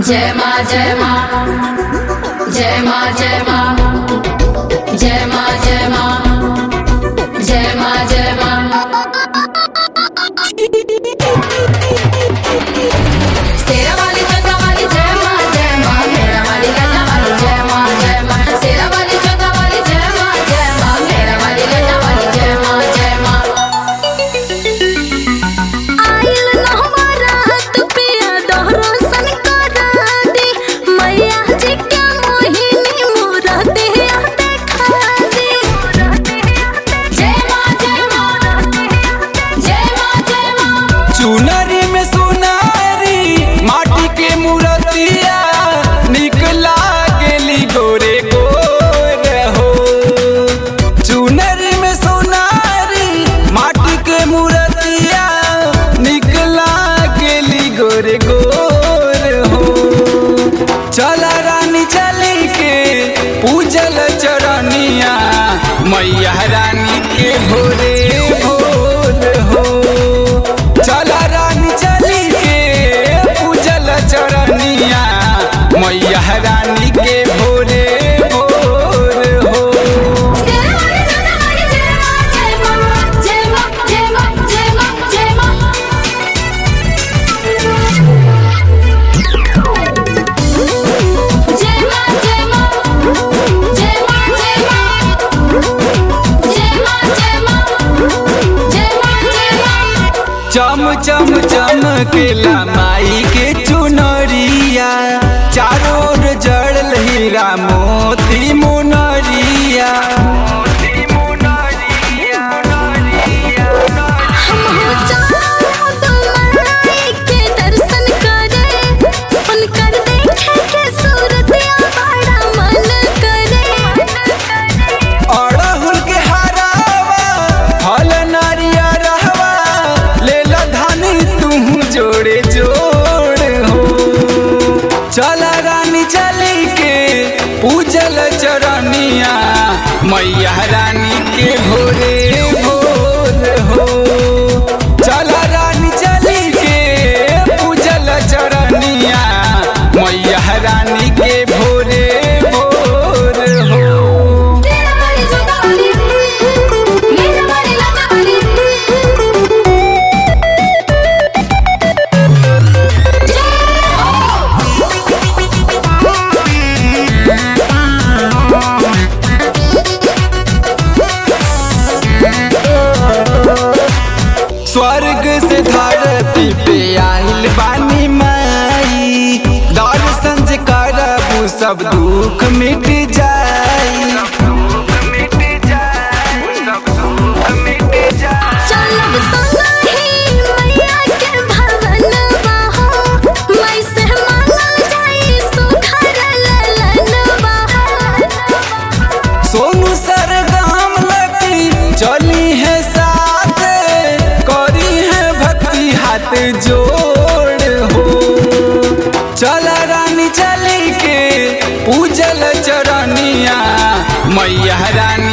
जय माँ जय माँ जय माँ जय माँ जय माँ जय माँ जय माँ जय माँ शेरा वाली चंदा वाली जय माँ जय माँ मेरा वाली लता वाली जय माँ जय माँ शेरा वाली चंदा वाली जय माँ जय माँ मेरा वाली लता वाली जय माँ जय माँ आइल नहवा रात पिया दोहरो सन करा दे मैया जी के मोहिनी मूरते देखा दे जय माँ जय माँ जय माँ जय माँ चुनरी में सुनारी माटी के मूर्तिया निकला गेली गोरे गोर हो चुनरी में सुनारी माटी के मूर्तिया निकला गेली गोरे गोर हो चल रानी चली के पूजल चरनिया मैया रानी के भोरे भोर हो चल रानी चली के पूजल चरनिया मैया रानी के भोरे भोर हो शेरा वाली चंदा वाली जय माँ जय माँ जय माँ जय माँ जय माँ जय माँ जय माँ जय माँ जय माँ जय माँ जय माँ जय माँ जय माँ जय माँ चम चम चमकेला माई के चुनरिया चारों ओर जड़ल हीरा मोती मुनरिया हम हो जाओ तुम्हारे के दर्शन करे उनकर देखे के सूरतिया बड़ा मन करे अड़हुल के हरावा फल नारिया रहवा ले ला धानी तू जोड़े जोड़ हो चल रानी चली के पूजल चरनिया मैया रानी के भोरे भोर हो चल रानी चली के पूजल चरनिया मैया रानी के भोरे भोर हो शेरा वाली चंदा वाली मेरा वाली लता वाली जय हो स्वर्ग से धरती पे आइल बानी माई दर्शन से करबू सब दुख मिट जाई चलब संगहि मैया के भवनवा हो मैं से मांगल जाई सुधर ललनवा सोनू सरगम लगी चली है साथ करी है भक्ति हाथ जोड़ हो चल रानी चली के पूजल चरनिया मैया रानी